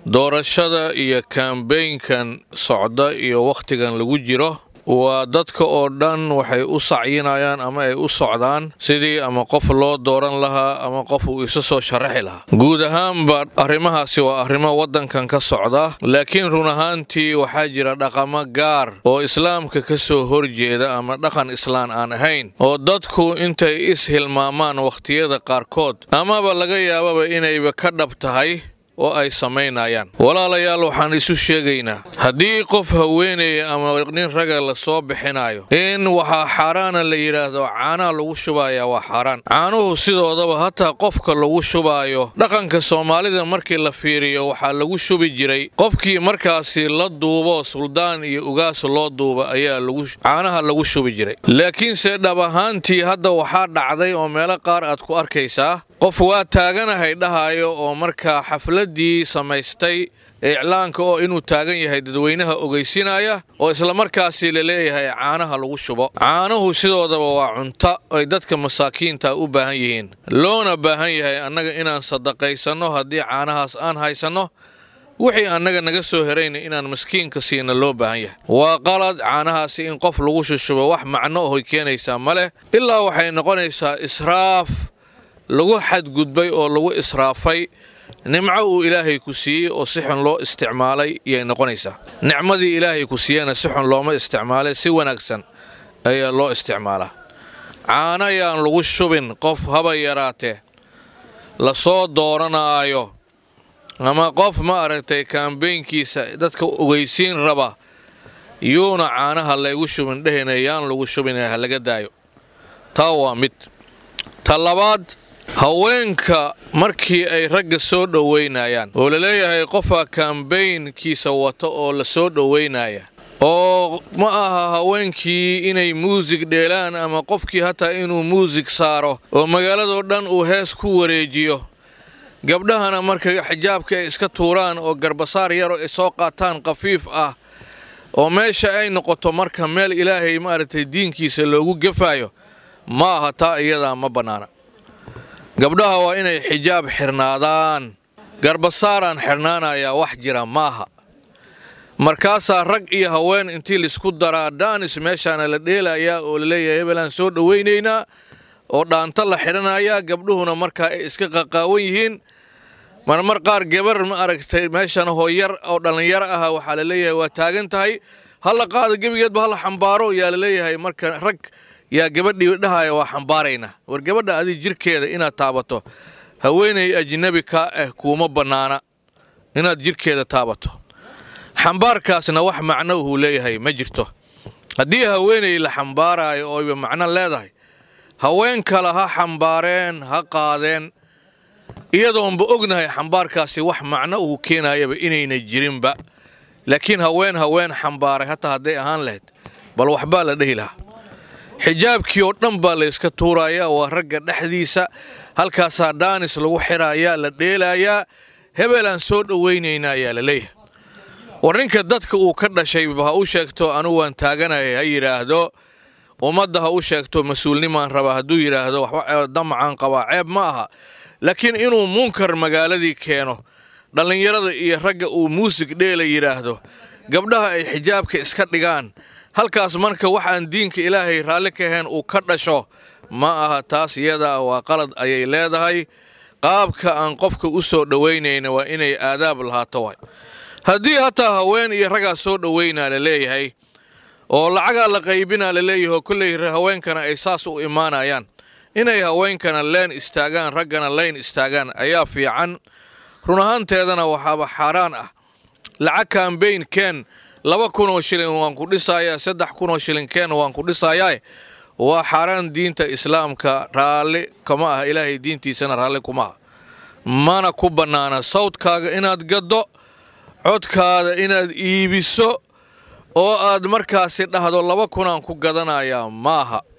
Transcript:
doorashada iyo kambeynkan socda iyo wakhtigan lagu jiro waa dadka oo dhan waxay u sacyinayaan ama ay u socdaan sidii ama qof loo dooran lahaa ama qof uu isa soo sharaxi lahaa guud ahaanba arrimahaasi waa arrimo waddankan ka socda laakiin run ahaantii waxaa jira dhaqamo gaar oo islaamka ka soo horjeeda ama dhaqan islaan aan ahayn oo dadku intay is-hilmaamaan wakhtiyada qaarkood amaba laga yaababa inayba ka dhab tahay oo ay samaynayaan walaalayaal waxaan isu sheegaynaa haddii qof haweenaya ama nin raga la soo bixinayo in waxaa xaaraana la yidhaahdo caanaha lagu shubayaa waa xaaraan caanuhu sidoodaba hataa qofka lagu shubaayo dhaqanka soomaalida markii la fiiriyo waxaa lagu shubi jiray qofkii markaasi la duubo suldaan iyo ugaas loo duuba ayaa caanaha lagu shubi jiray laakiinse dhab ahaantii hadda waxaa dhacday oo meelo qaar aad ku arkaysaa qof waa taaganahay dhahayo oo markaa xafladdii samaystay iclaanka oo inuu taagan yahay dadweynaha ogeysinaya oo islamarkaasi la leeyahay caanaha lagu shubo caanuhu sidoodaba waa cunto ay dadka masaakiinta u baahan yihiin loona baahan yahay annaga inaan sadaqaysanno haddii caanahaas aan haysanno wixii annaga naga soo herayna inaan maskiinka siina loo baahan yahay waa qalad caanahaasi in qof lagu shushubo wax macno ohoy keenaysaa ma leh ilaa waxay noqonaysaa israaf lagu xadgudbay oo lagu israafay nimco uu ilaahay ku siiyey oo si xun loo isticmaalay yay noqonaysaa nicmadii ilaahay ku siiyana si xun looma isticmaalay si wanaagsan ayaa loo isticmaalaa caana yaan lagu shubin qof haba yaraatee la soo dooranaayo ama qof ma aragtay kambeynkiisa dadka ogeysiin raba yuuna caanaha laygu shubin dhehina yaan lagu shubin ha laga daayo taa waa mid ta labaad haweenka markii ay ragga soo dhoweynayaan oo la leeyahay qofaa kambeynkiisa wata oo la soo dhoweynaya oo ma aha haweenkii inay muusig dheelaan ama qofkii hataa inuu muusig saaro oo magaaladoo dhan uu hees ku wareejiyo gabdhahana marka xijaabka ay iska tuuraan oo garbasaar yaro ay soo qaataan khafiif ah oo meesha ay noqoto marka meel ilaahay maaragtay diinkiisa loogu gefaayo ma aha taa iyadaa ma bannaana gabdhaha waa inay xijaab xirnaadaan garbasaaraan xirnaanayaa wax jira maaha markaasaa rag iyo haween intii laisku daraa daanis meeshaana la dheelayaa oo la leeyahay hebelaan soo dhowaynaynaa oo dhaanta la xidhanayaa gabdhuhuna markaa ay iska qaqaawan yihiin marmar qaar gabar ma aragtay meeshan hoo yar oo dhallinyaro aha waxaa la leeyahay waa taagan tahay hala qaado gebigeedba hala xambaaro yaa la leeyahay marka rag yaa gabadhii dhahaya waa xambaaraynaa war gabadha adi jirkeeda inaad taabato haweenay ajnabi kaa ah kuuma bannaana inaad jirkeeda taabato xambaarkaasna wax macno uu leeyahay ma jirto haddii haweenay la xambaaraayo ooyba macno leedahay haween kale ha xambaareen ha qaadeen iyadoonba ognahay xambaarkaasi wax macno uu keenayaba inayna jirinba laakiin haween haween xambaaray hataa hadday ahaan lahayd bal waxbaa la dhehi lahaa xijaabkii oo dhan baa layska tuurayaa waa ragga dhexdiisa halkaasaa dhaanis lagu xirayaa la dheelayaa hebelaan soo dhoweynayna ayaa la leeyahay war ninka dadka uu ka dhashay ha u sheegto anugu waan taaganaya ha yidhaahdo ummadda ha u sheegto mas-uulnimaan rabaa hadduu yidhaahdo waxba damacaan qabaa ceeb ma aha laakiin inuu munkar magaaladii keeno dhallinyarada iyo ragga uu muusig dheela yidhaahdo gabdhaha ay xijaabka iska dhigaan halkaas marka waxaan diinka ilaahay raalli ka ahayn uu ka dhasho ma aha taas iyadaa waa qalad ayay leedahay qaabka aan qofka u soo dhowaynayna waa inay aadaab lahaato waay haddii hataa haween iyo raggaa soo dhoweynaa la leeyahay oo lacagaa la qaybinaa la leeyahay oo kolley haweenkana ay saas u imaanayaan inay haweenkana leen istaagaan raggana layn istaagaan ayaa fiican run ahaanteedana waxaaba xaaraan ah lacag kambeyn keen laba kunoo shilin waan ku dhisayaa saddex kunoo shilin keen waan ku dhisayaa waa xaaraan diinta islaamka raalli kama ah ilaahay diintiisana raalli kuma ah mana ku bannaana sawdkaaga inaad gaddo codkaada inaad iibiso oo aad markaasi dhahdo laba kunaan ku gadanayaa maaha